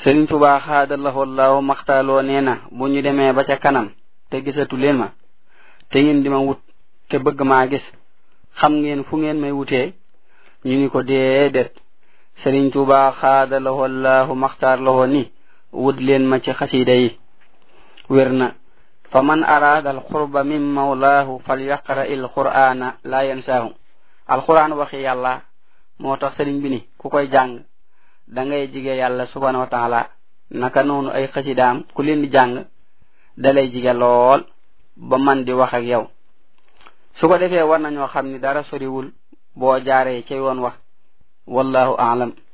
Sëriñ Tuubaa xaadalahoo laahu maxtaaloo nee na bu ñu demee ba ca kanam te gisatu leen ma te ngeen di ma wut te bëgg maa gis xam ngeen fu ngeen may wutee ñu ni ko déedéet Sëriñ Tuubaa xaadalahoo laahu maxtaarlahoo ni wut leen ma ci xasida yi wér na fa man araada al xurba min mawlaahu fal yaqra il qur'ana la yansaahu alquran waxi yàlla moo tax sëriñ bi ni ku koy jàng da ngay jige yàlla subhanahu wa taala naka noonu ay xasidaam ku leen di jàng dalay jige lool ba man di wax ak yow su ko defee war nañoo xam ni dara soriwul boo jaaree ca yoon wax wallahu aalam